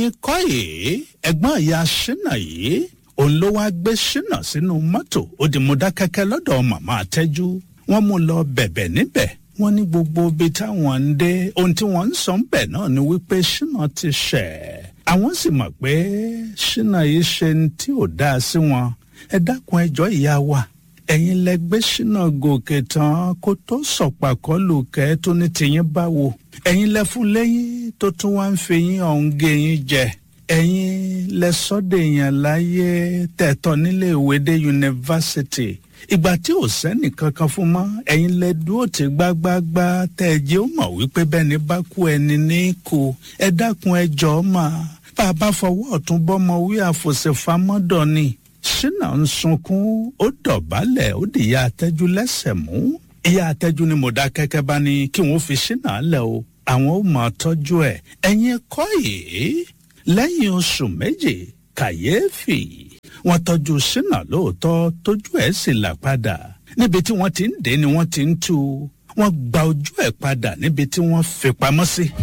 ẹ̀yin kọ́ yìí ẹ̀gbọ́n ìyá ṣínà yìí òun ló wáá gbé ṣínà sínú mọ́tò ó di Mọdákẹ́kẹ́ lọ́dọ̀ màmá àtẹ́jú wọ́n mú lọ bẹ̀bẹ̀ níbẹ̀ wọ́n ní gbogbo ibi táwọn ń dé ohun tí wọ́n ń sọ ń bẹ̀ náà ni wípé ṣínà ti ṣẹ̀ àwọn sì mọ̀ pé ṣínà yìí ṣe ní tí ò dáa sí wọn ẹ dákun ẹjọ́ ìyá wa ẹ̀yin lẹ gbé ṣínà gòkè tán kó tó sọ̀pàkọ́ lùkẹ́ tó ní tìyín báwo ẹ̀yin lẹ fún lẹ́yìn tó tún wá ń fi yín ọ̀hún gé yín jẹ ẹ̀yin lẹ sọ́dọ̀ èèyàn láyé tẹ̀tọ́ nílé ìwé dé yunifásitì ìgbà tí ò sẹ́nì kankan fún mọ́ ẹ̀yin lẹ dúró tí gbágbágbá tẹ́ ẹ jẹ́ ó mọ̀ wípé bẹ́ẹ̀ ni bá kú ẹni ní kú ẹ dákun ẹ jọ̀ọ́ mà bá a bá fọwọ́ ọ̀tún bọ́mọ wí àfòsèfamọ́dọ̀ ni ṣínà ń sunkún ó dọ̀bálẹ̀ ó di ìyá àtẹ́jú lẹ́sẹ̀ mú ìyá àtẹ́jú ni Mọdákẹ́kẹ́ bá ní kí wọ́n fi ṣínà lẹ̀ o àwọn ó máa tọ́jú ẹ̀ ẹ̀yin kọ́ yìí lẹ́yìn oṣù méje kàyéfì wọ́n tọ́jú ṣínà lóòótọ́ tójú ẹ̀ sì là padà níbi tí wọ́n ti ń dé ni wọ́n ti ń tú wọ́n gba ojú ẹ̀ padà níbi tí wọ́n fi pamọ́ sí.